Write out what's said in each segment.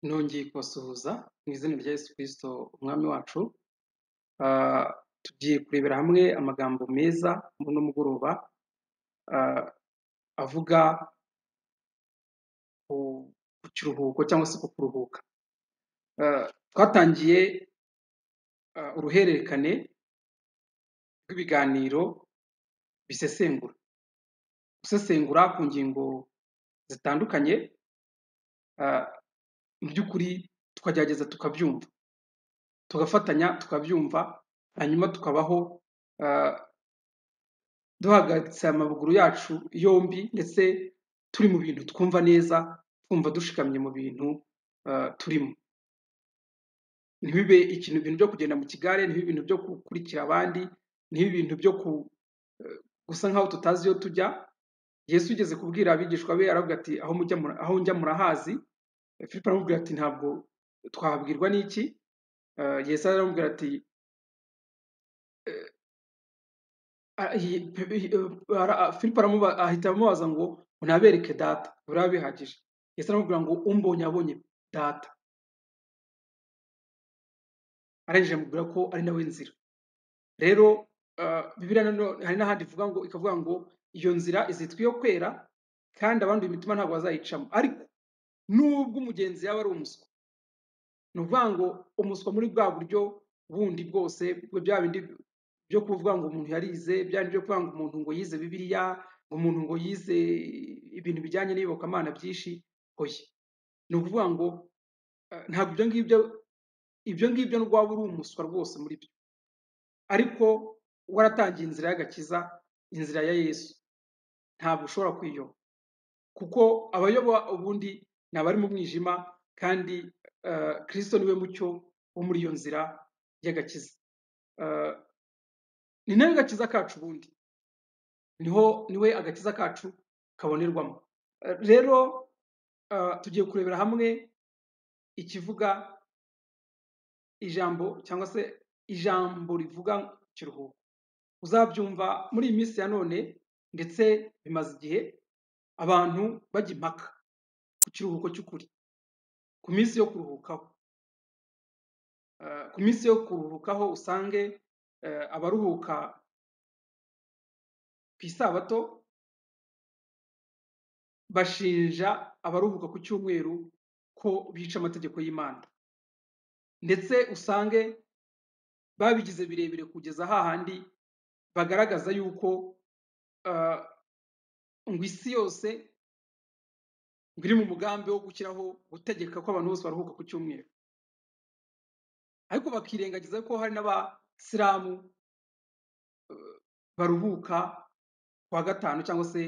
Nongeye kubasuhuza mu izina rya Yesu Kristo umwami wacu, tugiye kurebera hamwe amagambo meza muri uno mugoroba ah, avuga ku ku kiruhuko cyangwa se ku kuruhuka. Ah, Twatangiye ah, uruhererekane rw'ibiganiro bisesengura, gusesengura ku ngingo zitandukanye, ah, mu by'ukuri tukagerageza tukabyumva, tugafatanya tukabyumva, hanyuma tukabaho ah, duhagaritse amaguru yacu yombi ndetse turi mu bintu twumva neza twumva dushikamye mu bintu ah, turimo ntibibe ikintu ibintu byo kugenda mu kigare ntibibe ibintu byo gukurikira abandi ntibibe ibintu byo ku, eh, gusa nkaho tutazi iyo tujya yesu ugeze kubwira abigishwa be aravuga ati aho mujya mura- aho njya murahazi filipo aramubwira ati ntabwo twahabwirwa n'iki Eh, yesu aramubwira ati ah, hi- pe- hi- eh, ara- ah, filipo aramuba- ahita amubaza ngo unabereke data buriya bihagije yesu aramubwira ngo umbonye abonye data arangije amubwira ko ari nawe nzira rero uh, bibiliya nanone hari n'ahandi ivuga ngo ikavuga ngo iyo nzira izitwa iyo kwera kandi abanduye imitima ntabwo bazayicamo ariko nubwo umugenzi yaba ari umuswa ni ukuvuga ngo umuswa muri bwa buryo bundi bwose bwo bya bindi byo kuvuga ngo umuntu yarize bya bindi byo kuvuga ngo umuntu ngo yize bibiliya ngo umuntu ngo yize ibintu bijyanye n'iyobokamana byinshi oya ni ukuvuga ngo eh, ntabwo ibyo ngibyo ibyo ngibyo nubwo waba uri umuswa rwose muri byo ariko waratangiye inzira y'agakiza inzira ya yesu ntabwo ushobora kwiyoba kuko abayoba ubundi ni abari mu mwijima kandi eh, kristo niwe mucyo wo muri iyo nzira y'agakiza Eh, ni nawe gakiza kacu ubundi niho niwe agakiza kacu kabonerwamo Eh, rero eh, tugiye kurebera hamwe ikivuga ijambo cyangwa se ijambo rivuga kiruhuko uzabyumva muri iyi minsi ya none ndetse bimaze igihe abantu bajya impaka ku kiruhuko cy'ukuri ku minsi yo kuruhukaho Eh, ku minsi yo kuruhukaho usange eh, abaruhuka ku isabato bashinja abaruhuka ku cyumweru ko bica amategeko y'imana ndetse usange babigize birebire kugeza hahandi bagaragaza yuko eh, ngo isi yose ngo iri mu mugambi wo gushyiraho gutegeka ko abantu bose baruhuka ku cyumweru ariko bakirengagiza ko hari n'abasilamu baruhuka ku wa gatanu cyangwa se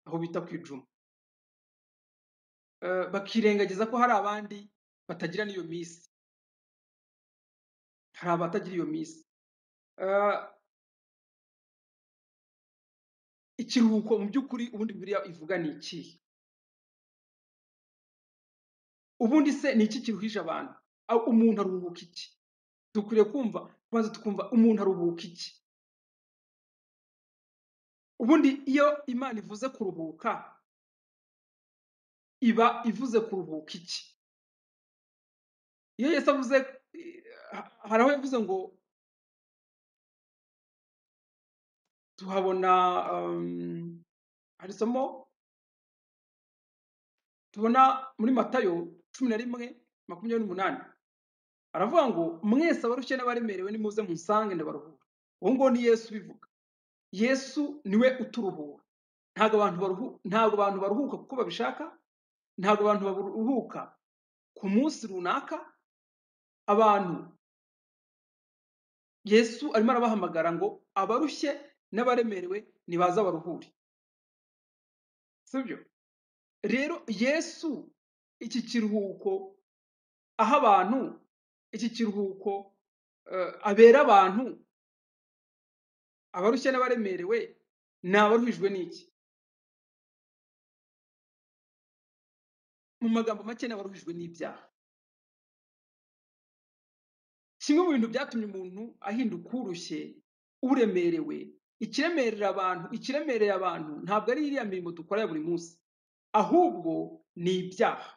aho bita ku ijuma Eh, bakirengagiza ko hari abandi batagira n'iyo minsi hari abatagira iyo minsi Eh, ikiruhuko mu by'ukuri ubundi bibiliya ivuga ni ikihe ubundi se ni iki kiruhije abantu Aho umuntu aruhuka iki dukwiriye kumva kubanza tukumva umuntu aruhuka iki ubundi iyo imana ivuze kuruhuka iba ivuze kuruhuka iki iyo yesu avuze eh, ha- hari aho yavuze ngo tuhabona um, hari isomo tubona muri matayo cumi na rimwe makumyabiri n'umunani aravuga ngo mwese abarushye n'abaremerewe nimuze munsange ndabaruhura uwo nguwo ni yesu ubivuga yesu niwe uturuhura ntabwo abantu baruhu ntabwo abantu baruhuka kuko babishaka ntabwo abantu baruhuka ku munsi runaka abantu yesu arimo arabahamagara ngo abarushye n'abaremerewe nibaze baruhure sibyo rero yesu iki kiruhuko aha abantu iki kiruhuko eh, abera abantu abarushye n'abaremerewe ni abaruhijwe n'iki mu magambo make ni abaruhijwe n'ibyaha kimwe mu bintu byatumye umuntu ahinduka urushye uremerewe ikiremerera abantu ikiremereye abantu ntabwo ari iriya mirimo dukora ya buri munsi ahubwo ni ibyaha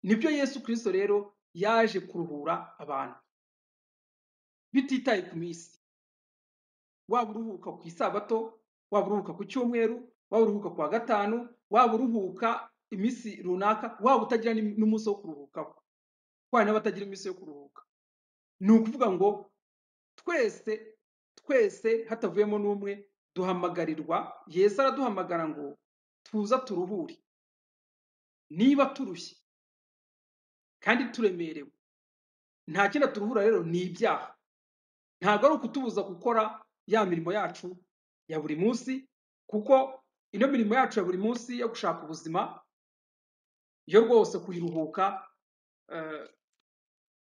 nibyo yesu kirisito rero yaje kuruhura abantu bititaye ku minsi waba uruhuka ku isabato waba uruhuka ku cyumweru waba uruhuka ku wa gatanu waba uruhuka iminsi runaka waba utagira n'im- n'umunsi wo kuruhukaho kubana n'abatagira iminsi yo kuruhuka ni ukuvuga ngo twese twese hatavuyemo n'umwe duhamagarirwa yesu araduhamagara ngo tuza turuhure niba turushye kandi turemerewe nta kindi turuhura rero ni ibyaha ntabwo ari ukutubuza gukora ya mirimo yacu ya buri munsi kuko ino mirimo yacu ya buri munsi yo gushaka ubuzima yo rwose kuyiruhuka eh,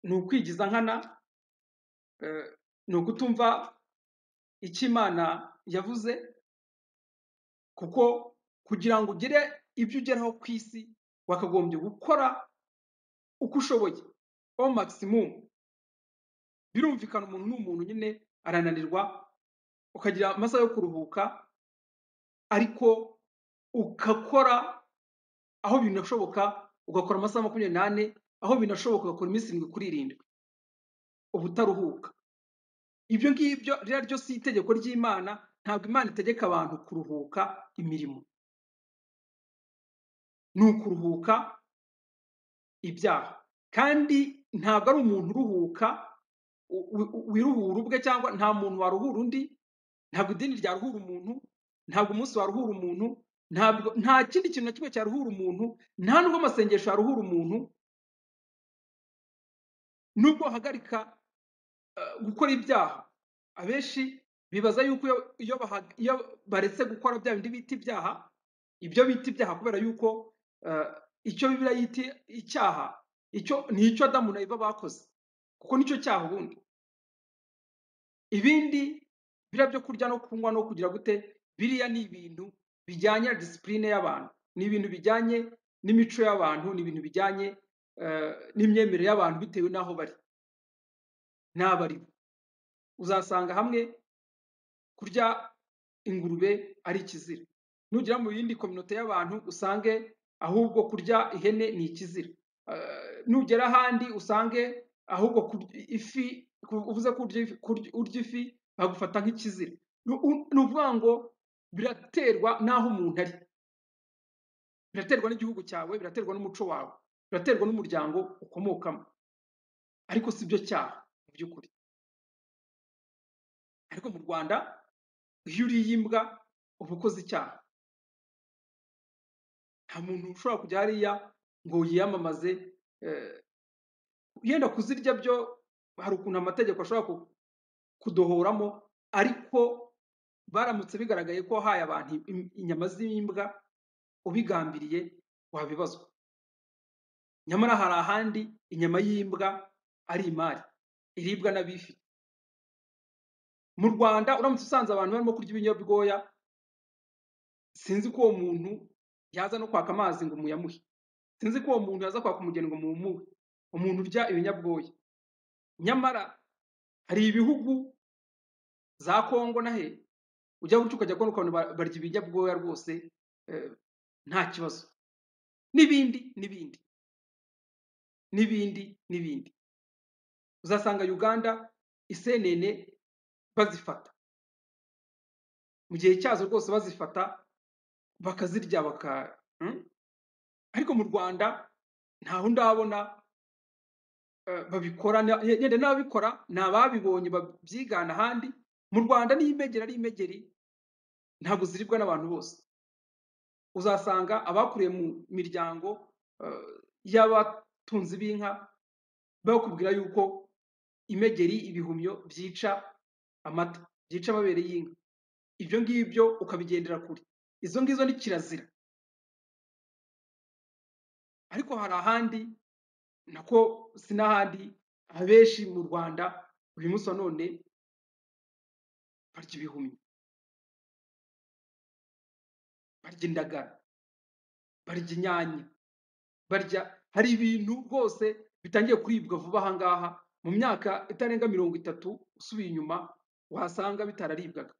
ni ukwigiza nkana eh, ni ukutumva icyo imana yavuze kuko kugira ngo ugire ibyo ugeraho ku isi wakagombye gukora uko ushoboye o maximum birumvikana umuntu ni umuntu nyine arananirwa ukagira amasaha yo kuruhuka ariko ugakora aho binashoboka ugakora amasaha makumyabiri n'ane aho binashoboka ugakora iminsi irindwi kuri irindwi uba utaruhuka ibyo ngibyo rero ryo si itegeko ry'imana ntabwo imana itegeka abantu kuruhuka imirimo ni ukuruhuka ibyaha kandi ntabwo ari umuntu uruhuka u- u- wiruhura ubwe cyangwa nta muntu waruhura undi ntabwo idini ryaruhura umuntu ntabwo umunsi waruhura umuntu ntabwo nta kindi kintu na kimwe cyaruhura umuntu nta nubwo amasengesho yaruhura umuntu nubwo wahagarika eh, gukora ibyaha abenshi bibaza yuko iyo iyo baha- iyo baretse gukora bya bindi bita ibyaha ibyo bita ibyaha kubera yuko eh, icyo bibiriya yita icyaha icyo ni icyo adamu na eva bakoze kuko nicyo cyaha ubundi ibindi biriya byo kurya no kunywa no kugira gute biriya ni ibintu bijyanye na disipurine y'abantu ni ibintu bijyanye n'imico y'abantu ni ibintu bijyanye eh, n'imyemerere y'abantu bitewe n'aho bari n'abo ari bo uzasanga hamwe kurya ingurube ari ikizira nugera mu yindi kominote y'abantu usange ahubwo kurya ihene ni ikizira Eh, nugera ahandi usange ahubwo kurya ifi ku- uvuze ko urya ifi- kurya- urya ifi bagufata nk'ikizira ni u- ni ukuvuga ngo biraterwa n'aho umuntu ari biraterwa n'igihugu cyawe biraterwa n'umuco wawe biraterwa n'umuryango ukomokamo ariko si byo cyaha mu by'ukuri ariko mu rwanda iyo uriye imbwa uba ukoze icyaha nta muntu ushobora kujya hariya ngo yiyamamaze eh, yenda kuzirya byo hari ukuntu amategeko ashobora ku- kudohoramo ariko baramutse bigaragaye ko wahaye abantu im- inyama z'imbwa ubigambiriye wabibazwa nyamara hari ahandi inyama y'imbwa ari imari iribwa n'abifite mu rwanda uramutse usanze abantu barimo kurya ibinyabwoya sinzi ko uwo muntu yaza no kwaka amazi ngo muyamuhe sinzi ko uwo muntu yaza kwaka umugeni ngo mumuhe umuntu urya ibinyabwoya nyamara hari ibihugu za kongo nahe ujya gutya ukajya kubona ukuntu ba- barya ibinyabwoya rwose eh, nta kibazo n'ibindi n'ibindi n'ibindi n'ibindi uzasanga uganda isenene bazifata mu gihe cyazo rwose bazifata bakazirya baka Mm? ariko mu rwanda ntaho ndabona eh, babikora na- ye- yenda n'ababikora ni ababibonye babyigana ahandi mu rwanda n'imegeri ari imegeri ntabwo ziribwa n'abantu bose uzasanga abakuriye mu miryango eh, y'abatunzi b'inka bakubwira yuko imegeri ibihumyo byica amata byica amabere y'inka ibyo ngibyo ukabigendera kure izo ngizo ni kirazira ariko hari ahandi nako sinahandi abenshi mu rwanda uyu munsi wa none barya ibihumyo barya indagara barya inyanya barya hari ibintu rwose bitangiye kuribwa vuba aha ngaha mu myaka itarenga mirongo itatu usubiye inyuma wasanga bitararibwaga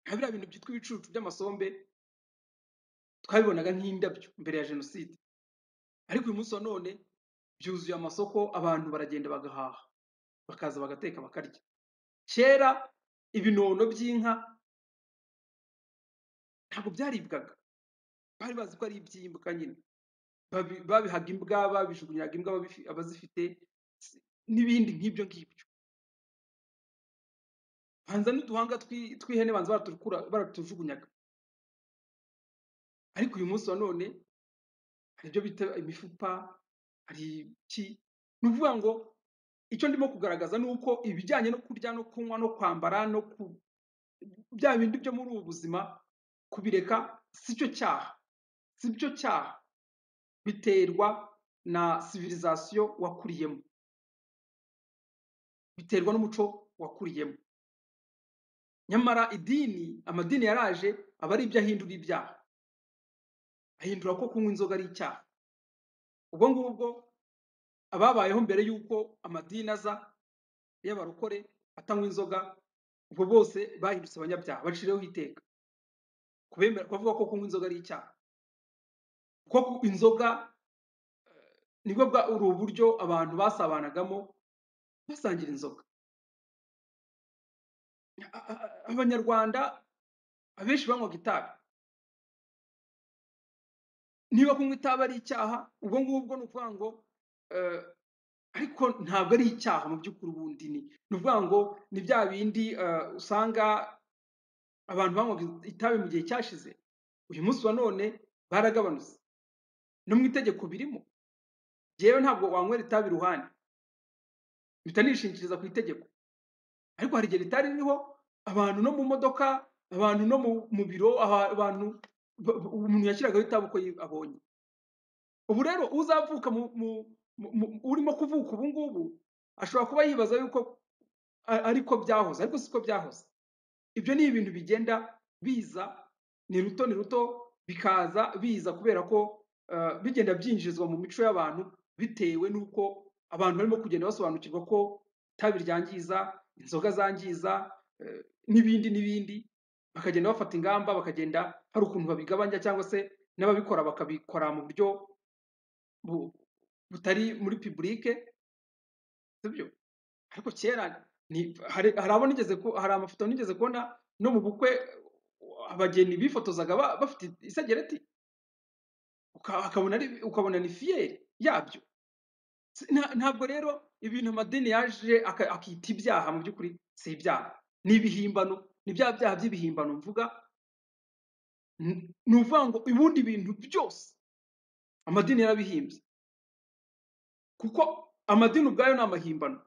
nka biriya bintu byitwa ibicucu by'amasombe twabibonaga nk'indabyo mbere ya jenoside ariko uyu munsi wa none byuzuye amasoko abantu baragenda bagahaha bakaza bagateka bakarya kera ibinono by'inka ntabwo byaribwaga bari bazi ko ari iby'imbwa nyine Babi- babihaga imbwa babijugunyiraga imbwa ababifi- abazifite s- n'ibindi nk'ibyo ngibyo banza n'uduhanga twi- tw'ihene banza baraturukura baratujugunyaga ariko uyu munsi wa none hari ibyo bita imifupa hari iki ni ukuvuga ngo icyo ndimo kugaragaza ni uko ibijyanye no kurya no kunywa no kwambara no ku bya bindi byo muri ubu buzima kubireka si cyo cyaha si cyo cyaha biterwa na sivirizasiyo wakuriyemo biterwa n'umuco wakuriyemo nyamara idini amadini yaraje aba ari ibyo ahindura ibyaha ahindura ko kunywa inzoga ari icyaha ubwo ngubwo ababayeho mbere y'uko amadini aza y'abarokore atanywa inzoga ubwo bose bahindutse abanyabyaha baciriweho iteka kubemera kuvuga ko kunywa inzoga ari icyaha ko ku- inzoga nibwo bwa uri uburyo abantu basabanagamo basangira inzoga A- a- a- abanyarwanda abenshi banywaga itabi niba kunywa itabi ari icyaha ubwo ngubwo ni ukuvuga ngo eh, ariko ntabwo ari icyaha mu by'ukuri ubundi ni ni ukuvuga ngo ni bya bindi eh, usanga abantu banywaga itabi mu gihe cyashize uyu munsi wa none baragabanutse no mu itegeko birimo yewe ntabwo wanywera itabi iruhande mpita nishingikiriza ku itegeko ariko hari igihe ritari ririho abantu no mu modoka abantu no mu mu biro aha- abantu ba- ba- umuntu yashyiragaho itabi uko yi- abonye ubu rero uzavuka mu, mu, mu, mu, urimo kuvuka ubu ngubu ashobora kuba yibaza yuko a- ariko byahoze ariko siko byahoze ibyo ni ibintu bigenda biza ni ruto ni ruto bikaza biza kubera ko eh, bigenda byinjizwa mu mico y'abantu bitewe n'uko abantu barimo kugenda basobanukirwa ko itabi ryangiza inzoga zangiza eh, n'ibindi n'ibindi bakagenda bafata ingamba bakagenda hari ukuntu babigabanya cyangwa se n'ababikora bakabikora mu buryo bu- butari muri publike sibyo ariko kera ni hari hari abo nigeze ku- hari amafoto nigeze kubona no mu bukwe uh, abageni bifotozaga ba- bafite isegereti uka- ukabona ari- ukabona ni fiyeri yabyo Si- nta- ntabwo rero ibintu amadini yaje aka- akita ibyaha mu by'ukuri si ibyaha ni ibihimbano ni bya byaha by'ibihimbano mvuga N- ni ukuvuga ngo ubundi bintu byose amadini yarabihimbye kuko amadini ubwayo ni amahimbano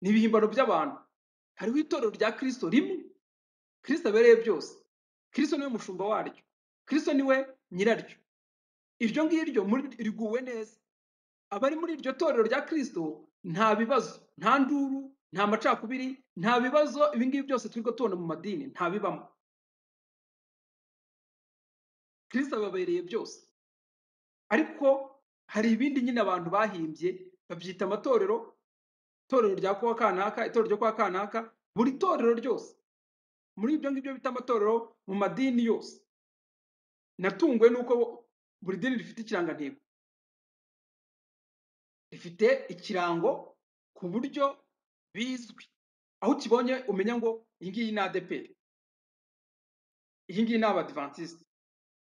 ni ibihimbano by'abantu hariho itorero rya kirisito rimwe kristo abereye byose kristo niwe mushumba waryo kristo niwe nyiraryo iryo ngiryo muri riguwe neza abari muri iryo torero rya kristo nta bibazo nta nduru nta macakubiri nta bibazo ibi ngibi byose turi tubona mu madini nta bibamo kristo ababereye byose ariko hari ibindi nyine abantu bahimbye babyita amatorero itorero rya kwa kanaka itorero ryo kwa kanaka buri torero ryose muri ibyo ngibyo bita amatorero mu madini yose natunguwe n'uko buri dini rifite ikirangantego rifite ikirango ku buryo bizwi aho ukibonye umenya ngo iyi ngiyi ni adeperi iyi ngiyi ni abadivantisite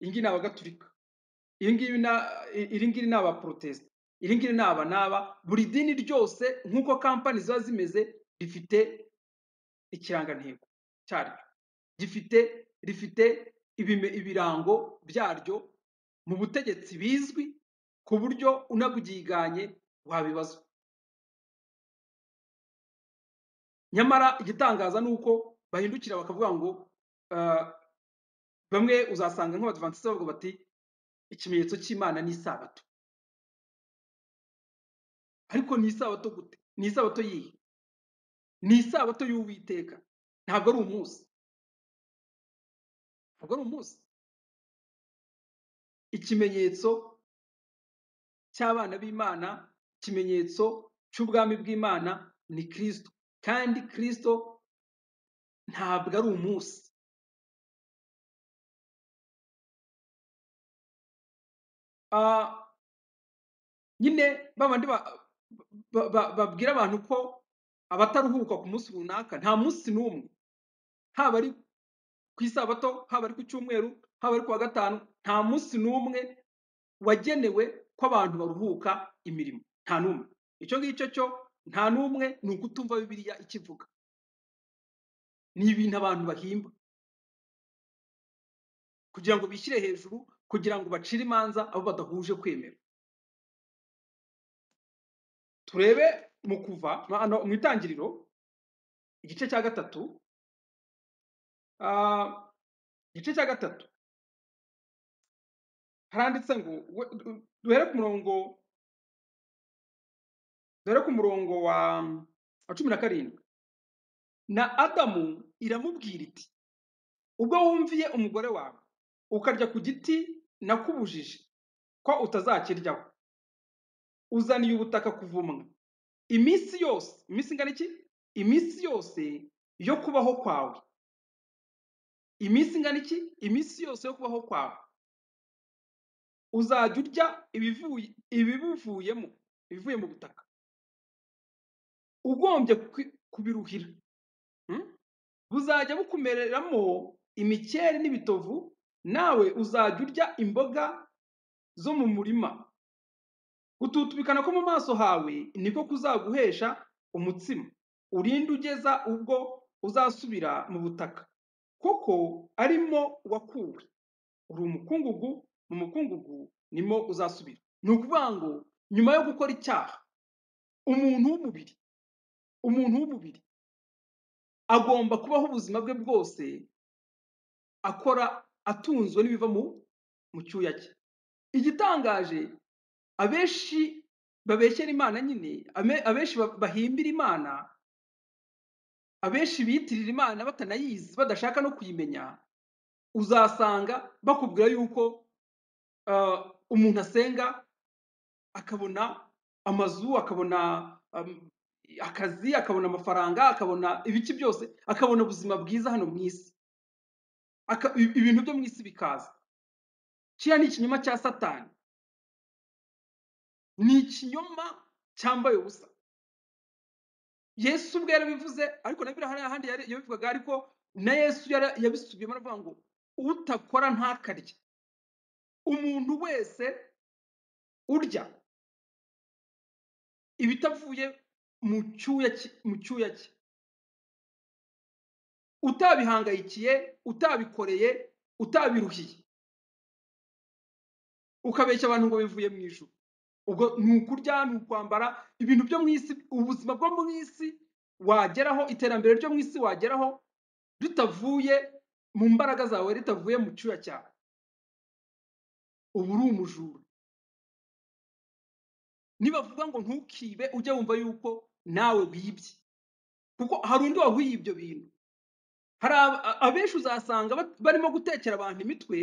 iyi ngiyi ni abagatulika iyi ngiyi na- iri ngiri ni abaporotesite iri ngiri ni aba n'aba buri dini ryose nk'uko kampani ziba zimeze rifite ikirangantego cyaryo gifite rifite ibime- ibirango byaryo mu butegetsi bizwi ku buryo unabyiganye wabibazwa nyamara igitangaza ni uko bahindukira bakavuga ngo ah, bamwe uzasanga nk'abadivantisite bavuga bati ikimenyetso cy'imana ni isabato ariko ni isabato gute ni isabato yihe ni isabato y'uwiteka ntabwo ari umunsi ntabwo ari umunsi ikimenyetso cy'abana b'imana ikimenyetso cy'ubwami bw'imana ni kirisito kandi kirisito ntabwo ari umunsi nyine babandi ba- ba- ba- babwira abantu ko abataruhuka ku munsi runaka nta munsi n'umwe haba ari ku isabato haba ari ku cyumweru haba ari ku wa gatanu nta munsi n'umwe wagenewe ko abantu baruhuka imirimo nta n'umwe icyo ngicyo cyo nta n'umwe ni ukutumva bibiliya ikivuga ni ibintu abantu bahimba kugira ngo bishyire hejuru kugira ngo bacire imanza abo badahuje kwemera turebe mu kuva hano mu itangiriro igice cya gatatu ah, igice cya gatatu haranditse ngo we- du- duhere ku murongo duhere ku murongo wa wa cumi na karindwi na adamu iramubwira iti ubwo wumviye umugore wawe ukarya ku giti nakubujije ko utazakiryaho uzaniye ubutaka kuvumwa iminsi yose iminsi ingana iki iminsi yose yo kubaho kwawe iminsi ingana iki iminsi yose yo kubaho kwawe uzajya urya ibivuye ibibuvuyemo ibivuye mu butaka ugombye kwi- kubiruhira hmm? buzajya bukumereramo imikeri n'ibitovu nawe uzajya urya imboga zo mu murima gututubikana ko mu maso hawe niko kuzaguhesha umutsima urinde ugeza ubwo uzasubira mu butaka kuko arimo wakuwe uri umukungugu mu mukungugu nimo uzasubira ni ukuvuga ngo nyuma yo gukora icyaha umuntu w'umubiri umuntu w'umubiri agomba kubaho ubuzima bwe bwose akora atunzwe n'ibiva mu mu cyuya cye igitangaje abenshi babeshyera imana nyine ame- abenshi ba- bahimbira imana abenshi bitirira imana batanayizi badashaka no kuyimenya uzasanga bakubwira yuko ah, umuntu asenga akabona amazu akabona um, akazi akabona amafaranga akabona ibiki byose akabona ubuzima bwiza hano mu isi Aka- i- ibintu byo mu isi bikaza kiriya ni ikinyoma cya satani ni ikinyoma cyambaye ubusa yesu ubwe yarabivuze ariko na biriya hariya ahandi yari- yabivugaga ariko na yesu yara- yabisubiyemo aravuga ngo utakora ntakarye umuntu wese urya ibitavuye mu cyuya cye- mu cyuya cye utabihangayikiye utabikoreye utabiruhiye ukabeshya abantu ngo bivuye mu ijuru ubwo ni ukurya ni ukwambara ibintu byo mu isi ubuzima bwo mu isi wageraho iterambere ryo mu isi wageraho ritavuye mu mbaraga zawe ritavuye mu cyuya cyawe uba uri umujura nibavuga ngo ntukibe ujye wumva yuko nawe wibye kuko hari undi wahwiye ibyo bintu hari ab- a- abenshi uzasanga bat- barimo gutekera abantu imitwe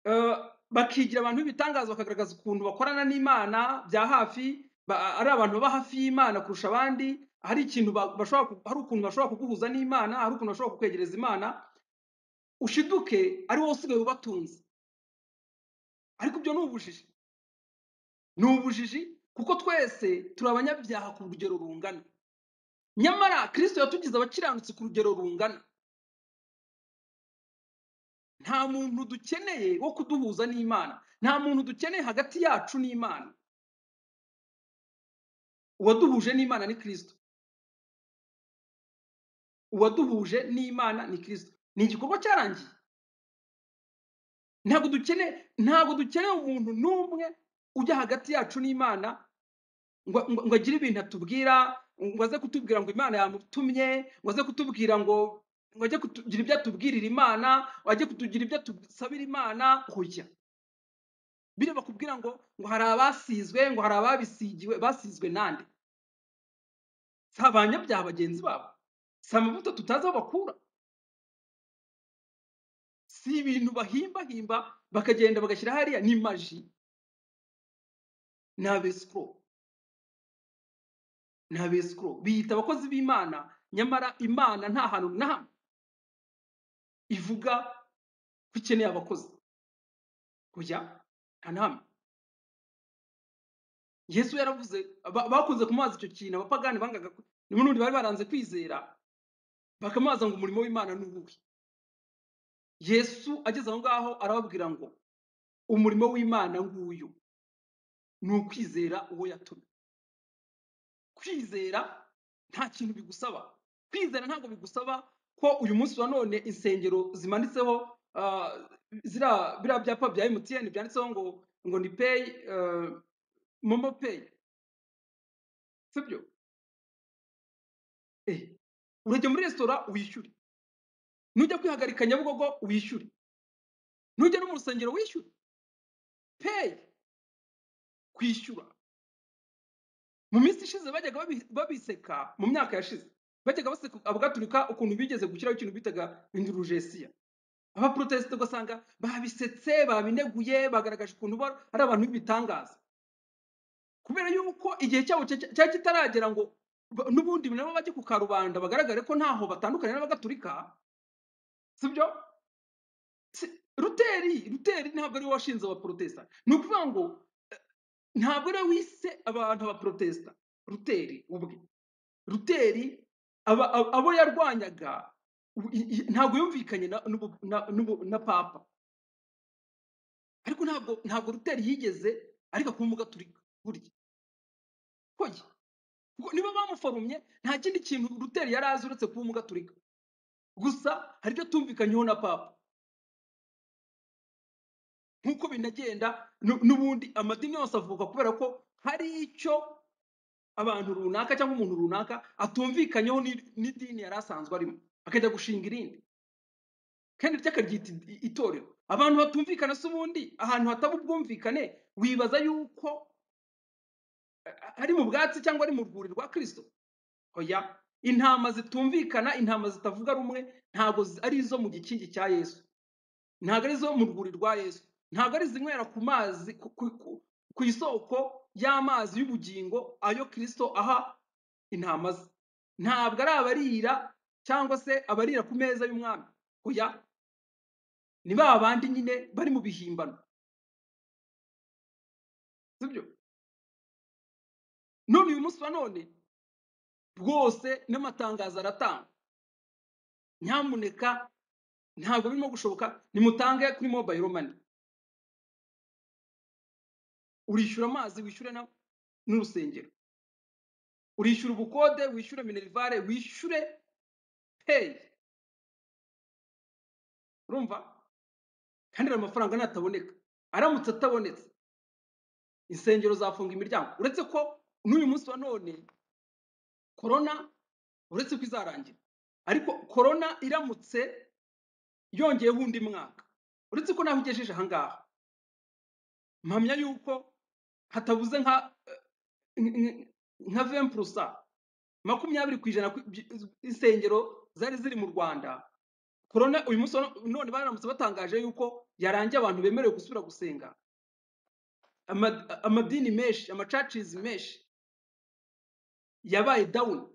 eh, bakigira abantu b'ibitangaza bakagaragaza ukuntu bakorana n'imana bya hafi ba- ari abantu baba hafi y'imana kurusha abandi hari ikintu ba- bashobora ku- hari ukuntu bashobora kuguhuza n'imana hari ukuntu bashobora kukwegereza imana ushiduke ari wowe usigaye ubatunze ariko ibyo ni ubujiji ni ubujiji kuko twese turi abanyabyaha ku rugero rungana nyamara kristo yatugize abakiranutsi ku rugero rungana nta muntu dukeneye wo kuduhuza n'imana nta muntu dukeneye hagati yacu n'imana uwaduhuje n'imana ni kristo uwaduhuje n'imana ni kristo ni igikorwa cyarangiye ntabwo dukeneye ntabwo dukeneye umuntu n'umwe ujya hagati yacu n'imana ngo ngo- ngo agire ibintu atubwira ngo aze kutubwira ngo imana yamutumye ngo aze kutubwira ngo ngo ajye kutugira ibyo atubwirira imana ngo ajye kutugira ibyo atusabira imana hoya biriya bakubwira ngo ngo hari abasizwe ngo hari ababisigiwe basizwe nande si abanyabyaha bagenzi babo si amavuta tutazi aho bakura si ibintu bahimbahimba bakagenda bagashyira hariya ni maji ni abesikoro ni abesikoro biyita abakozi b'imana nyamara imana nta hantu na hamwe ivuga ko ikeneye abakozi kujya nta na hamwe yesu yaravuze ba- bakunze kumubaza icyo kintu abapagani bangaga ku- n'ubundi bari baranze kwizera bakamubaza ngo umurimo w'imana ni uwuhe yesu ageze aho ngaho arababwira ngo umurimo w'imana nguyu ni ukwizera uwo yatumye kwizera nta kintu bigusaba kwizera ntabwo bigusaba ko uyu munsi wa none insengero zimanitseho ah, ziriya biriya byapa bya mtn byanditseho ngo ngo ni peyi momo peyi sibyo Eh, urajya muri resitora wishyure nujya kwihagarika nyabugogo wishyure nujya no mu rusengero wishyure peyi kwishyura mu minsi ishize bajyaga babi- babiseka mu myaka yashize bajyaga baseka abagatulika ukuntu bigeze gushyiraho ikintu bitaga indurujesiya abaporotesite ugasanga babisetse babineguye bagaragaje ukuntu bo ari abantu b'ibitangaza kubera yuko igihe cyabo cya- cyari kitaragera ngo ba- n'ubundi nabo bajye ku karubanda bagaragare ko ntaho batandukanye n'abagatulika sibyo Si- ruteri ruteri ntabwo ari we washinze abaporotesita ni ukuvuga ngo ntabwo ari we wise abantu abaporotesita ruteri ubwe ruteri aba- abo abo yarwanyaga u- i- i- ntabwo yumvikanye na n'ubu- na- n'ubu- na papa ariko ntabwo ntabwo ruteri yigeze ariko kuba umugaturika burya hoya kuko niba bamuforumye nta kindi kintu ruteri yari azi uretse kuba umugaturika gusa hari ibyo atumvikanyeho na papa nk'uko binagenda nu- n'ubundi amadini yose avuka kubera ko hari icyo abantu runaka cyangwa umuntu runaka atumvikanyeho n'i- n'idini yari asanzwe arimo akajya gushinga irindi kandi ry'akaryita i- itorero abantu batumvikana se ubundi ahantu hataba ubwumvikane wibaza yuko a- ari mu bwatsi cyangwa ari mu rwuri rwa kristo oya intama zitumvikana intama zitavuga rumwe ntabwo zi- ari izo mu gikingi cya yesu ntabwo ari izo mu rwuri rwa yesu ntabwo ari izinywera ku mazi ku, ku, ku, ku isoko y'amazi y'ubugingo ayo kristo aha intama ze ntabwo ari abarira cyangwa se abarira ku meza y'umwami oya ni ba bandi nyine bari mu bihimbano sibyo none uyu munsi wa none rwose n'amatangazo aratanga nyamuneka ntabwo birimo gushoboka nimutange kuri mobile money urishyura amazi wishyure na- n'urusengero urishyura ubukode wishyure minerivare wishyure peyi urumva kandi ari amafaranga nataboneka aramutse atabonetse insengero zafunga imiryango uretse ko n'uyu munsi wa none korona uretse ko izarangira ariko korona iramutse yongeyeho undi mwaka uretse ko naho igejeje ahangaha mpamya yuko hatabuze nka eh, nk- nk- nka veni purusa makumyabiri ku ijana ku- by- insengero zari ziri mu rwanda korona uyu munsi wa no- none baramutse batangaje yuko yarangiye abantu bemerewe gusubira gusenga ama- amadini menshi amacacizi menshi yabaye dawuni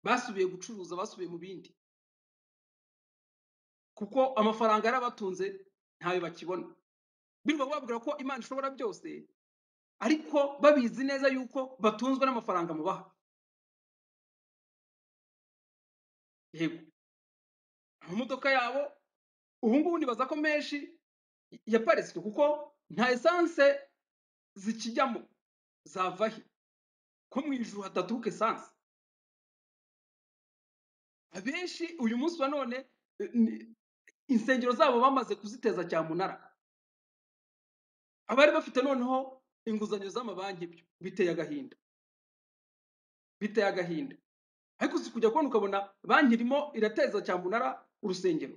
basubiye gucuruza basubiye mu bindi kuko amafaranga yarabatunze ntayo bakibona birirwa babwira ko imana ishobora byose ariko babizi neza yuko batunzwe n'amafaranga mubaha yego amamodoka yabo ubu ngubu nibaza ko menshi yaparitswe kuko nta esanse zikijyamo zava he ko mu ijuru hadaturuka esanse abenshi uyu munsi wa none eh, ni- insengero zabo bamaze kuziteza cyamunara abari bafite noneho inguzanyo z'amabanki byo biteye agahinda biteye agahinda ariko uzi kujya kubona ukabona banki irimo irateza cyamunara urusengero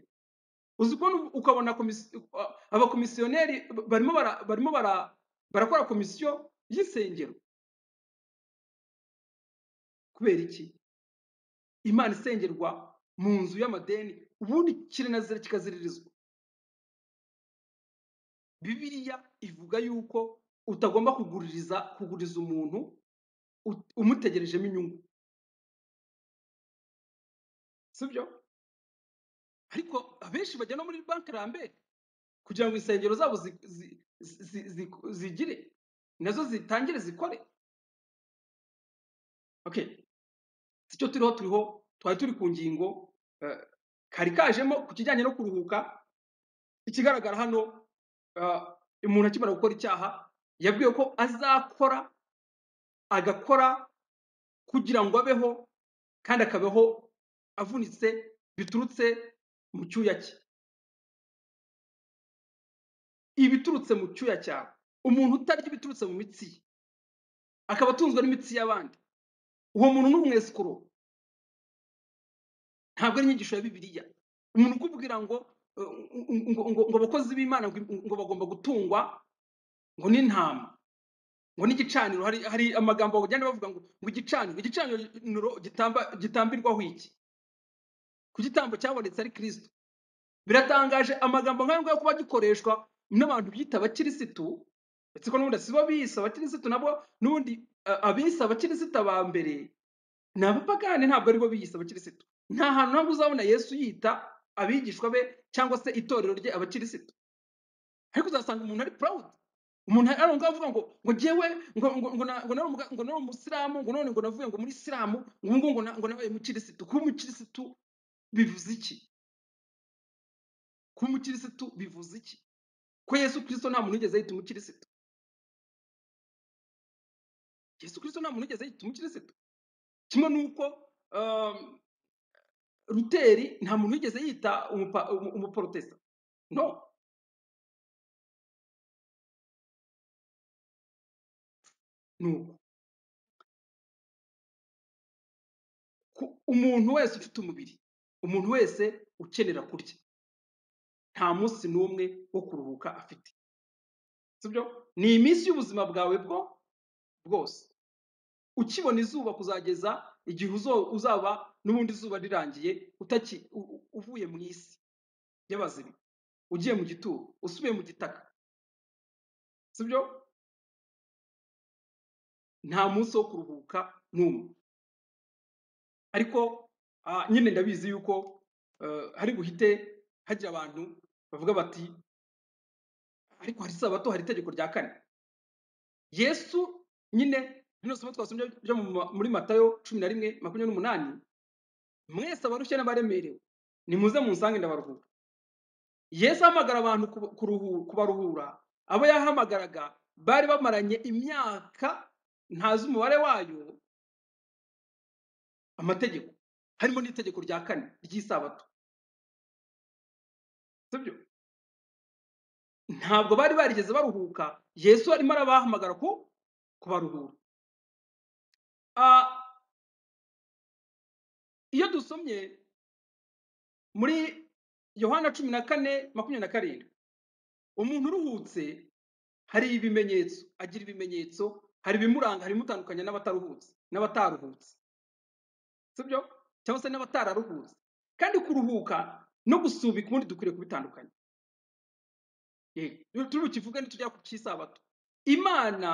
uzi kubona ubu- ukabona komisi- uh, abakomisiyoneri b- barimo bara- barimo bara- barakora komisiyo y'insengero kubera iki imana isengerwa mu nzu y'amadeni ubundi kiranazira kikaziririzwa bibiliya ivuga yuko utagomba kuguririza kuguriza umuntu ut- umutegerejemo inyungu sibyo ariko abenshi bajya no muri banki rambere kugira ngo insengero zabo zi- zi- zi- zi- zigire nazo zitangire zikore okay sicyo turiho turiho twari turi ku ngingo eh, kari kajemo ku kijyanye no kuruhuka ikigaragara hano eh, umuntu akimara gukora icyaha yabwiwe ko azakora agakora kugira ngo abeho kandi akabaho avunitse biturutse mu cyuya cye ibiturutse mu cyuya cyawe umuntu utarya ibiturutse mu mitsi ye akaba atunzwe n'imitsi y'abandi uwo muntu ni umwesikuro ntabwo ari inyigisho ya bibiliya umuntu ukubwira ngo eh, ngo ngo- ngo abakozi b'imana ngo ngo bagomba gutungwa ngo n'intama ngo n'igicaniro hari hari amagambo bagenda bavuga ngo ngo igicaniro igicaniro gitamba gitambirwaho iki ku gitambo cyabonetse ari kirisito biratangaje amagambo nk'ayo ngayo kuba gikoreshwa n'abantu bita abakirisitu ndetse ko n'ubundi si bo biyise abakirisitu nabo n'ubundi eh, abiyise abakirisitu ba mbere ni abapagani ntabwo ari bo biyise abakirisitu nta hantu ntabwo uzabona yesu yita abigishwa be cyangwa se itorero rye abakirisitu ariko uzasanga umuntu ari proud umuntu ari aho ngaho avuga ngo ngo njyewe ngo ngo ngo na- ngo nari umuga- ngo nari umusilamu ngo none ngo navuye ngo muri isilamu ngo ubu ngubu ngo na- ngo nabaye umukirisitu kuba umukirisitu bivuze iki kuba umukirisitu bivuze iki ko yesu kirisito nta muntu wigeze yita umukirisitu yesu kirisito nta muntu wigeze yita umukirisitu kimwe n'uko um, ruteri nta muntu wigeze yita umupa- umu- umuporotesa no ni uko Ku- umuntu wese ufite umubiri umuntu wese ukenera kurya nta munsi n'umwe wo kuruhuka afite sibyo ni iminsi y'ubuzima bwawe bwo bwose ukibona izuba kuzageza igihe uzo- uzaba n'ubundi izuba rirangiye utaki u- u- uvuye mu isi y'abazima ugiye mu gituro usubiye mu gitaka sibyo nta munsi wo kuruhuka n'umwe ariko ah, nyine ndabizi yuko eh, hari buhite hagira abantu bavuga bati ariko hari isabato hari itegeko rya kane yesu nyine rino somo twasomye ryo mu ma- muri matayo cumi na rimwe makumyabiri n'umunani mwese abarushye n'abaremerewe nimuze munsange ndabaruhura yesu ahamagara abantu kuba- kuruhu- kubaruhura abo yahamagaraga bari bamaranye imyaka ntazi umubare wayo amategeko harimo n'itegeko rya kane ry'isabato sibyo ntabwo bari barigeze baruhuka yesu arimo arabahamagara ku kubaruhura Ah, iyo dusomye muri yohana cumi na kane makumyabiri na karindwi umuntu uruhutse hari ibimenyetso agira ibimenyetso hari ibimuranga hari ibimutandukanya n'abataruhutse n'abataruhutse sibyo cyangwa se n'abatararuhutse kandi kuruhuka no gusubika ubundi dukwiriye kubitandukanya Yego, turi bukivuge nitujya ku cy'isabato imana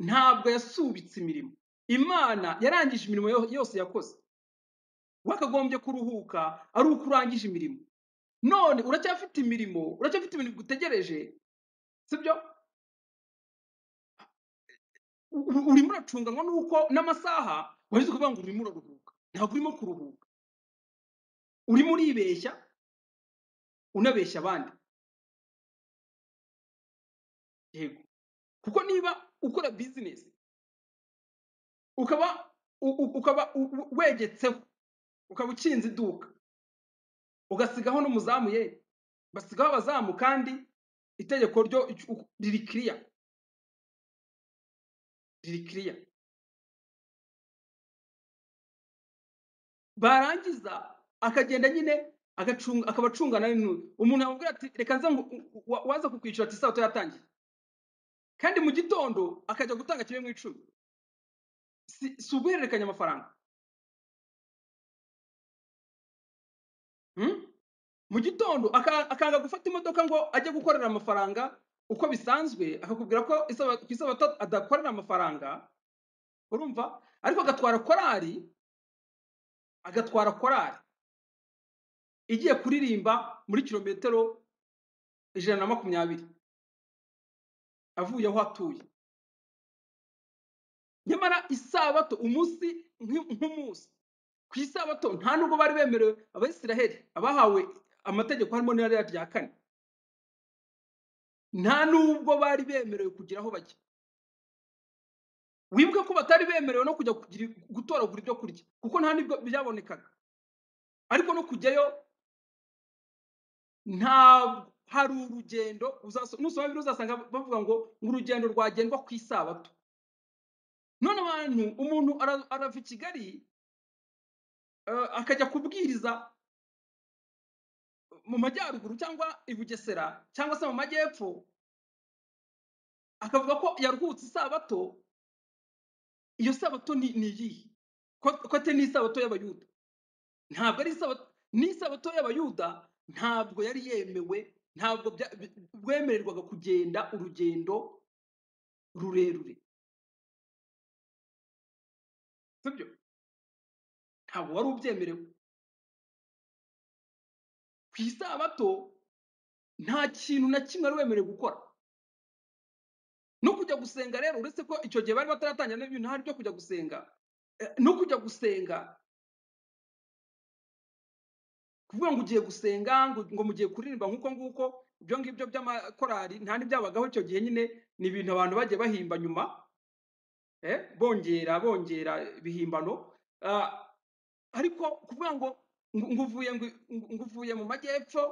ntabwo yasubitse imirimo imana yarangije imirimo yo- yose yakoze wakagombye kuruhuka ari uko urangije imirimo none uracyafite imirimo uracyafite ibintu bigutegereje sibyo U- u- urimo uracunganwa n'uko n'amasaha wahize ukuvuga ngo urimo uraruhuka ntabwo urimo kuruhuka urimo uribeshya unabeshya abandi yego kuko niba ukora bizinesi ukaba u- u- ukaba u- u- wegetseho ukaba ukinze iduka ugasigaho n'umuzamu ye basigaho abazamu kandi itegeko ryo uku- riri kiriya riri kiriya barangiza akagenda nyine agacunga akabacungana n'intuzi umuntu yamubwira ati reka nze ngu- u- wa- waza kukwishyura ati isabato yatangiye kandi mu gitondo akajya gutanga kimwe mu icumi si, si uguhererekanya amafaranga hmm? mu gitondo aka- akanga gufata imodoka ngo ajye gukorera amafaranga uko bisanzwe akakubwira ko isaba- ku isabato adakorera amafaranga urumva ariko agatwara korali agatwara korali igiye kuririmba muri kilometero ijana na makumyabiri avuye aho atuye nyamara isabato umunsi nk'i- nk'umunsi ku isabato nta nubwo bari bemerewe abisiraheli abahawe amategeko harimo n'irariya rya kane nta nubwo bari bemerewe kugira aho bajya wibuke ko batari bemerewe no kujya kugira- gutoragura ibyo kurya kuko nta nibwo byabonekaga ariko no kujyayo ntabwo hari urugendo uzaso- nusoma bibiri uzasanga bavuga ngo urugendo rwagendwa ku isabato none abantu umuntu ara- arava i kigali eh, akajya kubwiriza mu majyaruguru cyangwa i bugesera cyangwa se mu majyepfo akavuga ko yaruhutse isabato iyo sabato ni ni iyihe ko ko atari n'isabato y'abayuda ntabwo ari isabato n'isabato y'abayuda ntabwo yari yemewe ntabwo bya- bi- bwemererwaga kugenda urugendo rurerure sibyo ntabwo wari ubyemerewe ku isabato nta kintu na kimwe wari wemerewe gukora no kujya gusenga rero uretse ko icyo gihe bari bataratangira n'ibintu hari byo kujya gusenga eh, no kujya gusenga kuvuga ngo ugiye gusenga ngo ngo mugiye kuririmba nk'uko nguko ibyo ngibyo by'amakorali nta n'ibyabagaho icyo gihe nyine ni ibintu abantu bagiye bahimba nyuma eh, bongera bongera ibihimbano Ah, ariko kuvuga ngo ngo ngo uvuye ngo ngo uvuye mu majyepfo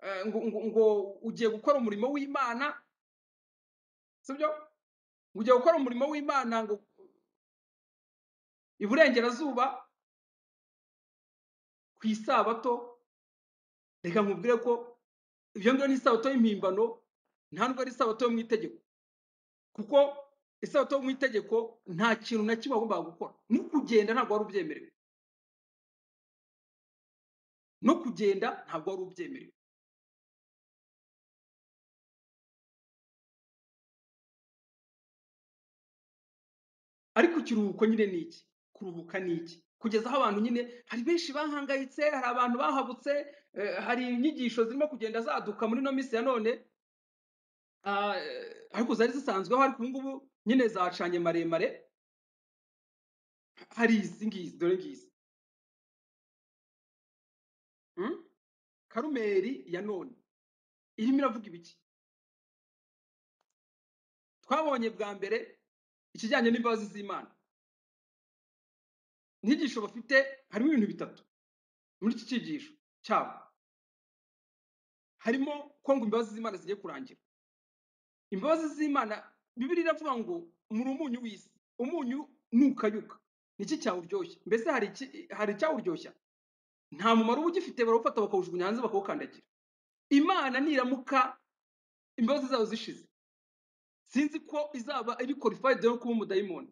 eh, ngo ngo- ngo ugiye gukora umurimo w'imana sibyo ngo ugiye gukora umurimo w'imana ngo iburengerazuba ku isabato reka nkubwire ko ibyo ngibyo ni isabato y'impimbano nta nubwo ari isabato yo mu itegeko kuko isabato yo mu itegeko nta kintu na kimwe wagombaga gukora no kugenda ntabwo wari ubyemerewe no kugenda ntabwo wari ubyemerewe ariko ikiruhuko nyine ni iki kuruhuka ni iki kugeza aho abantu nyine hari benshi bahangayitse hari abantu bahabutse eh, hari inyigisho zirimo kugenda zaduka muri ino minsi ya none ah, eh, ariko zari zisanzweho ariko ubu ngubu nyine zacanye maremare hari izi ngizi dore ngizi Mm? karumeri ya none irimo iravuga ibiki twabonye bwa mbere ikijyanye n'imbabazi z'imana inyigisho bafite harimo ibintu bitatu muri iki cyigisho cyabo harimo ko ngo imbabazi z'imana zigiye kurangira imbabazi z'imana bibiri iravuga ngo muri umunyu w'isi umunyu nukayuka niki cyawuryoshya mbese hari iki- hari icyawuryoshya nta mumaro uba ugifite barawufata bakawujugunya hanze bakawukandagira imana niramuka imbabazi zayo zishize sinzi ko izaba iri qualified yo kuba umudayimoni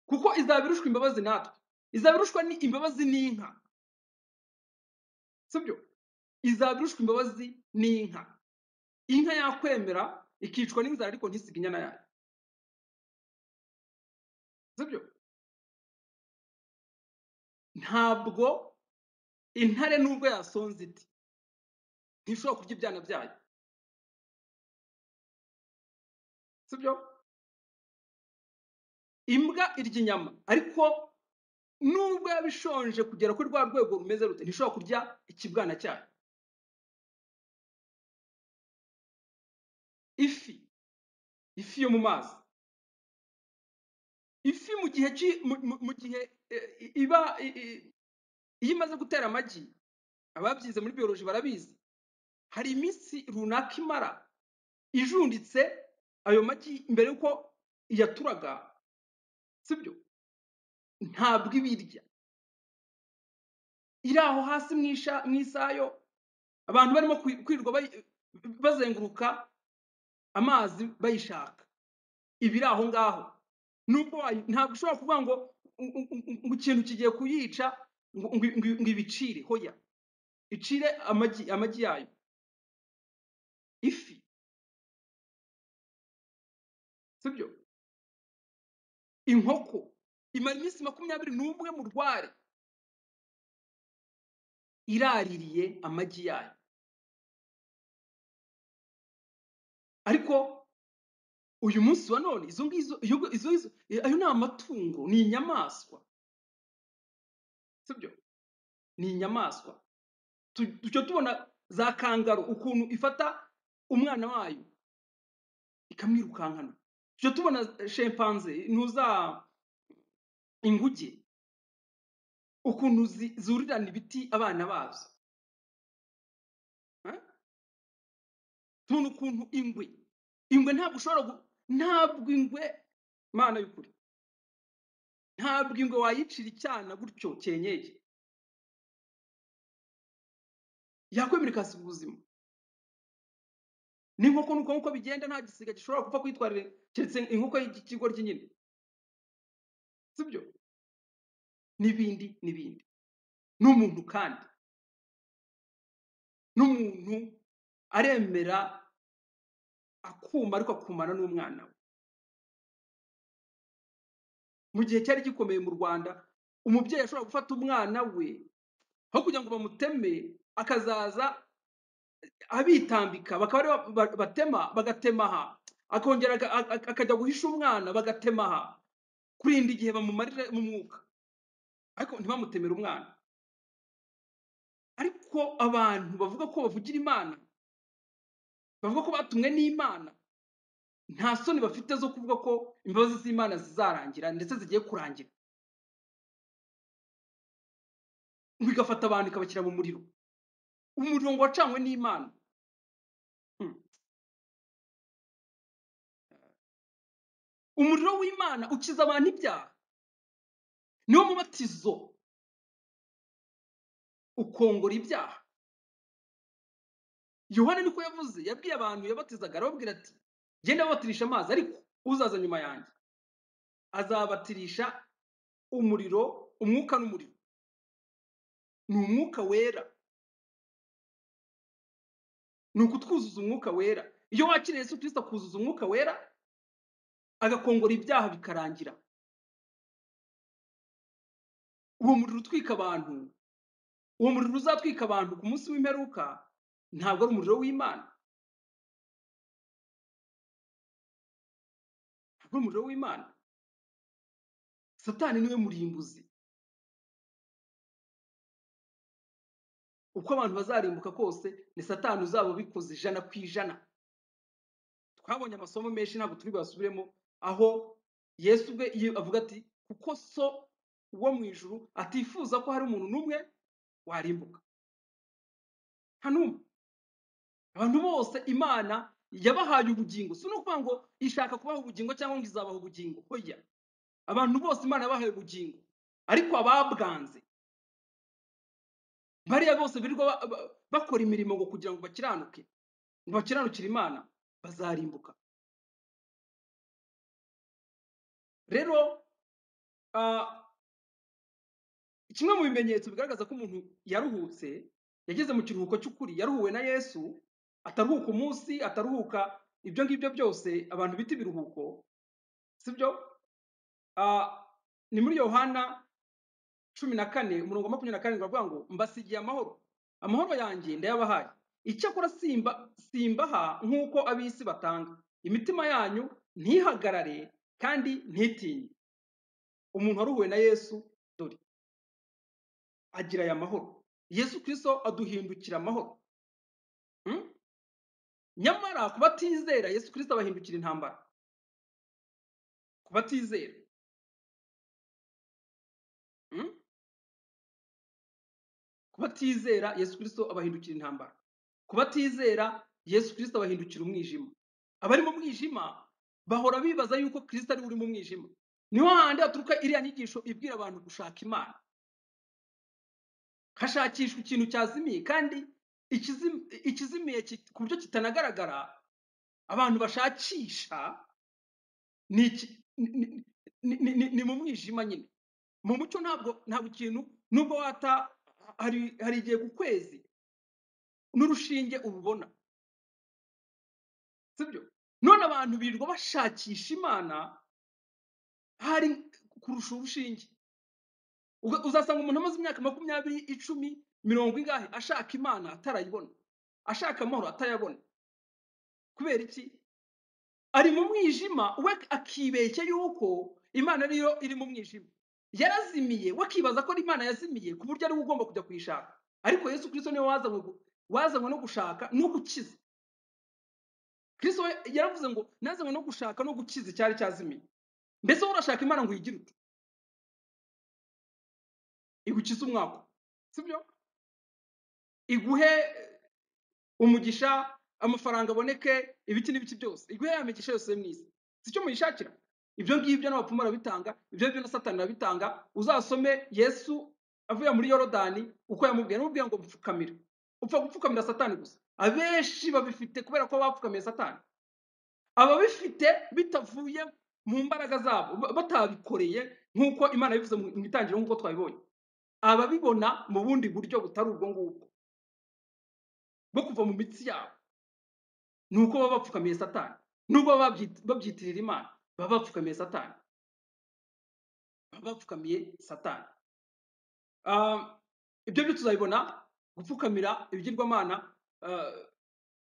kuko izaba irushwa imbabazi natwe izaba irushwa ni imbabazi n'inka sibyo izaba irushwa imbabazi n'inka inka yakwemera ikicwa n'inzara ariko ntisiga inyana yayo sibyo ntabwo intare nubwo yasonze iti ntishobora kurya ibyana byayo sibyo imbwa irya inyama ariko nubwo yaba ishonje kugera kuri rwa rwego rumeze rute ntishobora kurya ikibwana cyayo ifi ifi yo mu mazi ifi mu gihe cy'i- mu mu- mu gihe eh, i- iba i- i- iyo imaze gutera amagi ababyize muri biyoloji barabizi hari iminsi runaka imara ijunditse ayo magi mbere y'uko iyaturaga sibyo ntabwo ibirya iri aho hasi mu isha- mu isayo abantu barimo kwi- kwirirwa bayi- bazenguruka amazi bayishaka iba iri aho ngaho nubwo wayi- ntabwo ushobora kuvuga ngo u- u- u- ngo ikintu kigiye kuyica ngo ngo- ngo- ngo ibicire hoya icire amagi amagi yayo ifi sibyo inkoko imara iminsi makumyabiri n'umwe mu rware iraririye amagi yayo ariko uyu munsi wa none izo ngizo iyo izo izo ayo ni amatungo ni inyamaswa sibyo ni inyamaswa Tu- tujya tubona za kangaru ukuntu ifata umwana wayo ikamwirukankana tujya tubona shempanze ntuza inguge ukuntu zi- zurirana ibiti abana bazo eh? tubona ukuntu ingwe ingwe ntabwo ushobora gu- ntabwo ingwe mana y'ukuri ntabwo ingwe wayicira icyana gutyo cyenyeye yakwemerera ikasiga ubuzima n'inkoko nuko nk'uko bigenda nta gisiga gishobora gupfa kwitwarira keretse inkoko y'ikigoryi nyine sibyo n'ibindi n'ibindi n'umuntu kandi n'umuntu aremera akuma ariko akumana n'umwana we mu gihe cyari gikomeye mu rwanda umubyeyi ashobora gufata umwana we aho kugira ngo bamuteme akazaza abitambika bakaba aribo ba- batema bagatema aha akongera aga- a- a- akajya guhisha umwana bagatema aha kurinda igihe bamumarira mu mwuka ariko ntibamutemere umwana ariko abantu bavuga ko bavugira imana bavuga ko batumwe n'imana nta soni bafite zo kuvuga ko imbabazi z'imana zizarangira ndetse zigiye kurangira ngo igafata abantu ikabashyira mu muriro umuriro ngo wacanywe n'imana Hmm. umuriro w'imana ukiza abantu ibyaha niwo mubatizo ukongora ibyaha yohana niko yavuze yabwiye abantu yabatizaga arababwira ati genda babatirisha amazi ariko uzaza nyuma yanjye azabatirisha umuriro umwuka n'umuriro ni umwuka wera ni ukutwuzuza umwuka wera iyo wakiriye yesu kirisita akuzuza umwuka wera agakongora ibyaha bikarangira uwo muriro utwika abantu uwo muriro uzatwika abantu ku munsi w'imperuka ntabwo ari umuriro w'imana ntabwo ari umuriro w'imana satani niwe murimbuzi uko abantu bazarimbuka kose ni satani uzaba ubikoze ijana ku ijana twabonye amasomo menshi ntabwo turi buyasubiremo aho yesu ubwe iyo avuga ati kuko so wo mu ijuru atifuza ko hari umuntu n'umwe warimbuka nta n'umwe abantu bose imana yabahaye ubugingo si no kuvuga ngo ishaka kubaha ubugingo cyangwa ngo izabaha ubugingo hoya abantu bose imana yabahaye ubugingo ariko ababwanze bariya bose birirwa ba- ba- bakora imirimo ngo kugira ngo bakiranuke ngo bakiranukire imana bazarimbuka rero ah, kimwe mu bimenyetso bigaragaza ko umuntu yaruhutse yageze mu kiruhuko cy'ukuri yaruhuwe na yesu ataruhuka umunsi ataruhuka ibyo ngibyo byose abantu bita ibiruhuko sibyo Ah, ni muri yohana cumi na kane umurongo wa makumyabiri na karindwi baravuga ngo mbasigiye amahoro amahoro yanjye ndayabahaye icyakora simba simbaha nk'uko ab'isi batanga imitima yanyu ntihagarare kandi ntitinye umuntu waruhuwe na yesu dore agira aya mahoro yesu kirisito aduhindukira amahoro Hmm? nyamara ku batizera yesu kirisito abahindukira intambara ku batizera Hmm? ku batizera yesu kirisito abahindukira intambara ku batizera yesu kirisito abahindukira umwijima abari mu mwijima bahora bibaza yuko kirisito ari uri mu mwijima niho handi haturuka iriya nyigisho ibwira abantu gushaka imana hashakishwa ikintu cyazimiye kandi ikizim- ikizimiye ki- ku buryo kitanagaragara abantu bashakisha ni iki- ni ni- ni- ni- ni- ni mu mwijima nyine mu mucyo ntabwo ntabwo ikintu nubwo wata hari hari igihe ku kwezi n'urushinge urubona sibyo none abantu birirwa bashakisha imana hari kurusha urushinge Uga- uzasanga umuntu amaze imyaka makumyabiri icumi mirongo ingahe ashaka imana atarayibona ashaka amahoro atayabona kubera iki ari mu mwijima we akibeshya yuko imana niyo iri mu mwijima yarazimiye we akibaza ko imana yazimiye ku buryo ari we ugomba kujya kuyishaka ariko yesu kirisito niwe wazanywe gu- wazanywe no gushaka no gukiza kirisito we yaravuze ngo nazanywe no gushaka no gukiza icyari cyazimiye mbese wowe urashaka imana ngo uyigire ute igukize umwaka sibyo iguhe umugisha amafaranga aboneke ibiki n'ibiki byose iguhe ya migisha yose yo mu isi si cyo muyishakira ibyo ngibyo n'abapfumu barabitanga ibyo ngibyo na satani arabitanga uzasome yesu avuye muri yorodani uko yamubwiye yamubwiye ngo mpfukamire upfa gupfukamira satani gusa abenshi babifite kubera ko bapfukamiye satani ababifite bitavuye mu mbaraga zabo ba- batabikoreye nk'uko imana yabivuze mu mu itangiriro nk'uko twabibonye ababibona mu bundi buryo butari ubwo ngubwo bwo kuva mu mitsi yabo ni uko baba bapfukamiye satani nubwo baba babyit- babyitirira imana baba bapfukamiye satani baba bapfukamiye satani Ah, ibyo byo tuzabibona gupfukamira ibigirwamana ah,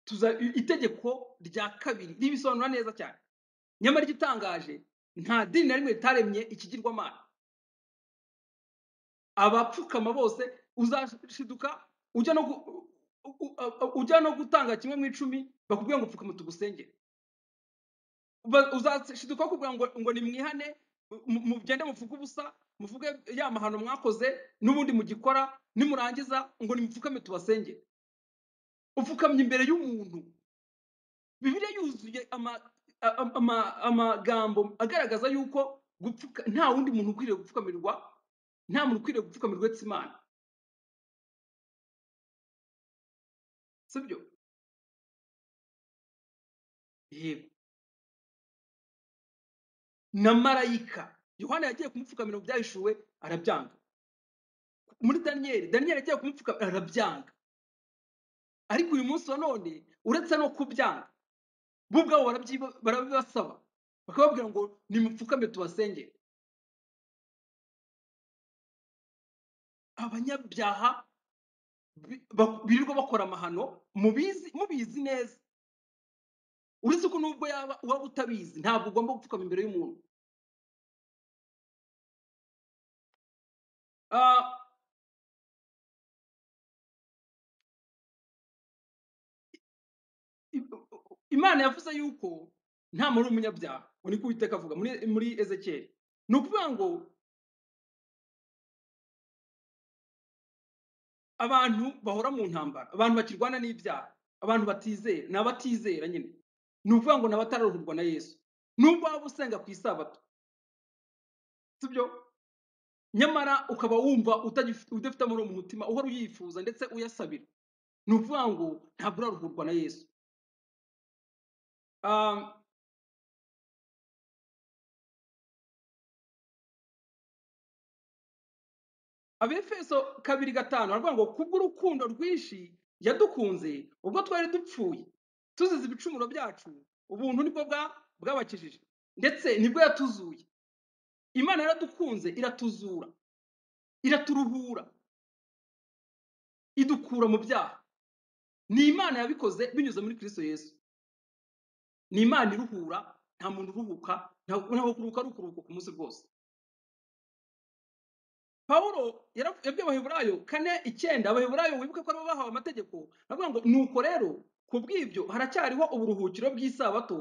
tuza- i- itegeko rya kabiri ribisobanura neza cyane nyamara igitangaje nta dini na rimwe ritaremye ikigirwamana abapfukama bose uzashiduka ujya no gu- u- u- u- ujya no gutanga kimwe mu icumi bakubwira ngo pfukama tugusengere Ba- uzashiduka kugira ngo ngo nimwihane mu- mugende muvuge ubusa muvuge ya mahano mwakoze n'ubundi mugikora nimurangiza ngo nimupfukame tubasengere upfukamye imbere y'umuntu bibiliya yuzuye ama- a- a- ama- amagambo agaragaza yuko gupfuka nta wundi muntu ukwiriye gupfukamirwa nta muntu ukwiriye gupfukamirwa uretse imana sibyo yego na marayika yohana yagiye kumupfukamira mu byahishuwe arabyanga muri daniyeli daniyeli yagiye kumupfukamira arabyanga ariko uyu munsi wa none uretse no kubyanga bo ubwabo barabyiba- barabibasaba bakababwira ngo nimupfukame tubasengere abanyabyaha bi- ba- birirwa bakora amahano mubizi mubizi neza uretse ko nubwo yaba waba utabizi ntabwo ugomba gupfukama imbere y'umuntu Ah, i- imana yavuze yuko nta muntu uri umunyabyaha ngo niko uwiteka avuga muri muri ezekiyeli ni ukuvuga ngo abantu bahora mu ntambara abantu bakirwana n'ibyaha abantu batizera ni abatizera nyine ni ukuvuga ngo ni abatararuhurwa na yesu nubwo waba usenga ku isabato sibyo nyamara ukaba wumva utagif- udafite amahoro mu mutima uhora uyifuza ndetse uyasabira ni ukuvuga ngo ntabwo uraruhurwa na yesu Ah, abefeso kabiri gatanu baravuga ngo kubw'urukundo rwinshi yadukunze ubwo twari dupfuye tuzize ibicumuro byacu ubuntu nibwo bwa- bwabakijije ndetse nibwo yatuzuye imana yaradukunze iratuzura iraturuhura idukura mu byaha ni imana yabikoze binyuze muri kristo yesu ni imana iruhura nta muntu uruhuka nta- ntabwo kuruhuka ari ukuruhuka ku munsi rwose pawulo yara- yabwiye abaheburayo kane icyenda abaheburayo wibuke ko aribo bahawe amategeko aravuga ngo nuko rero ku bw'ibyo haracyariho uburuhukiro bw'isabato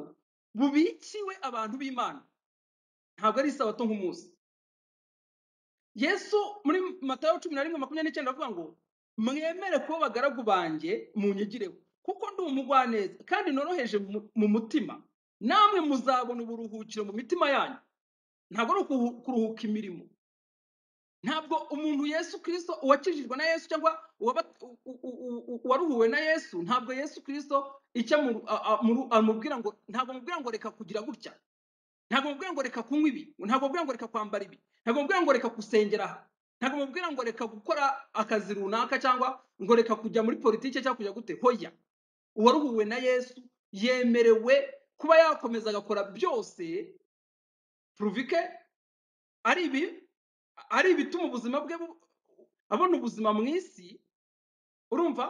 bubikiwe abantu b'imana ntabwo ari isabato nk'umunsi yesu muri matayo cumi na rimwe makumyabiri n'icyenda aravuga ngo mwemere kuba abagaragu banjye munyigireho kuko ndi umugwaneza kandi noroheje mu mu mutima namwe muzabona uburuhukiro mu mitima yanyu ntabwo ari ukuhu- kuruhuka imirimo ntabwo umuntu yesu kirisito uwakijijwe na yesu cyangwa uwaba- u- u- u- u- uwaruhuwe na yesu ntabwo yesu kirisito icyo amu- a- a- amu- amubwira ngo ntabwo amubwira ngo reka kugira gutya ntabwo amubwira ngo reka kunywa ibi ntabwo amubwira ngo reka kwambara ibi ntabwo amubwira ngo reka gusengera aha ntabwo amubwira ngo reka gukora akazi runaka cyangwa ngo reka kujya muri politiki cyangwa kujya gute hoya uwaruhuwe na yesu yemerewe kuba yakomeza agakora byose puruvike ari ibi ari ibituma ubuzima bwe bu- abona ubuzima mu isi urumva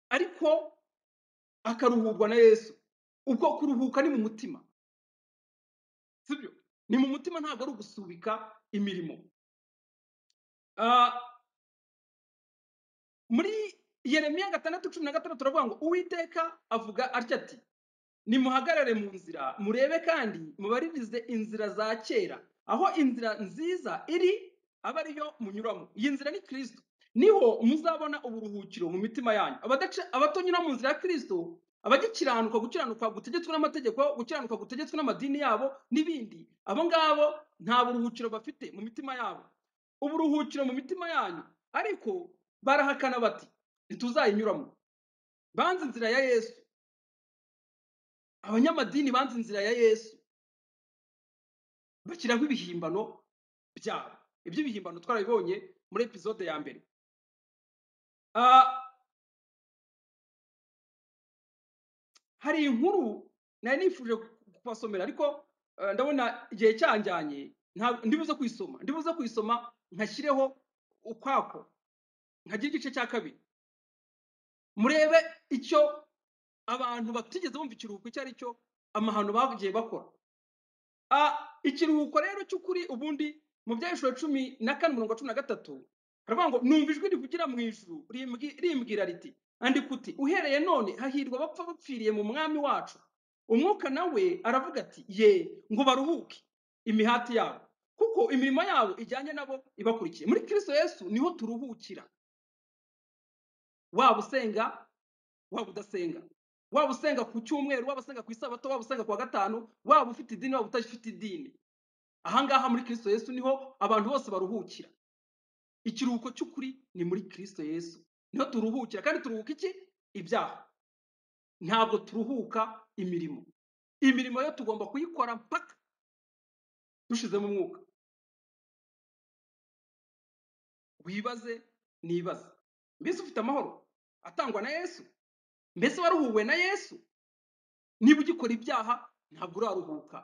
ariko akaruhurwa na yesu ubwo kuruhuka ni mu mutima sibyo ni mu mutima ntabwo ari ugusubika imirimo Ah, muri yeremiya gatandatu cumi na gatandatu turavuga ngo uwiteka avuga atya ati nimuhagarare mu nzira murebe kandi mubaririze inzira za kera aho inzira nziza iri aba ariyo munyuramo iyi nzira ni kirisito niho muzabona uburuhukiro mu mitima yanyu Abadaca- abatanyura mu nzira ya kirisito abagikiranuka gukiranuka gutegetswe n'amategeko gukiranuka gutegetswe n'amadini yabo n'ibindi abo ngabo nta buruhukiro bafite mu mitima yabo uburuhukiro mu mitima yanyu ariko barahakana bati ntituzayinyuramo banze inzira ya yesu abanyamadini banze inzira ya yesu bashyiraho ibihimbano byabo ibyo bihimbano twarabibonye muri epizode ya mbere Ah, hari inkuru nari nifuje kubasomera ariko ah, ndabona igihe cyanjyanye nta- ndibuze kuyisoma ndibuze kuyisoma nkashyireho ukwako nkagira igice cya kabiri murebe icyo abantu batigeze bumva ikiruhuko icyo ari cyo amahano bagiye bakora Ah, ikiruhuko rero cy'ukuri ubundi mu byahishura cumi na kane umurongo wa cumi na gatatu haravuga ngo numva ijwi rivugira mu ijuru rimbwi- rimbwira riti andika uti uhereye none hahirwa abapfa bapfiriye mu mwami wacu umwuka nawe aravuga ati ye ngo baruhuke imihati yabo kuko imirimo yabo ijyanye nabo ibakurikiye muri kristo yesu niho turuhukira waba usenga waba udasenga waba usenga ku cyumweru waba usenga ku isabato waba usenga ku wa gatanu waba ufite idini waba udafite idini ahangaha muri kristo yesu niho abantu bose baruhukira ikiruhuko cy'ukuri ni muri kristo yesu niho turuhukira kandi turuhuka iki ibyaha ntabwo turuhuka imirimo imirimo yo tugomba kuyikora mpaka dushizemo umwuka wibaze nibaze mbese ufite amahoro atangwa na yesu mbese waruhuwe na yesu niba ugikora ibyaha ntabwo uraruhuka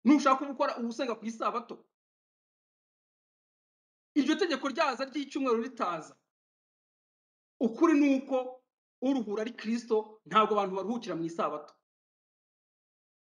nushaka uba ukora uba usenga ku isabato iryo tegeko ryaza ry'icyumweru ritaza ukuri ni uko uruhura ari kirisito ntabwo abantu baruhukira mu isabato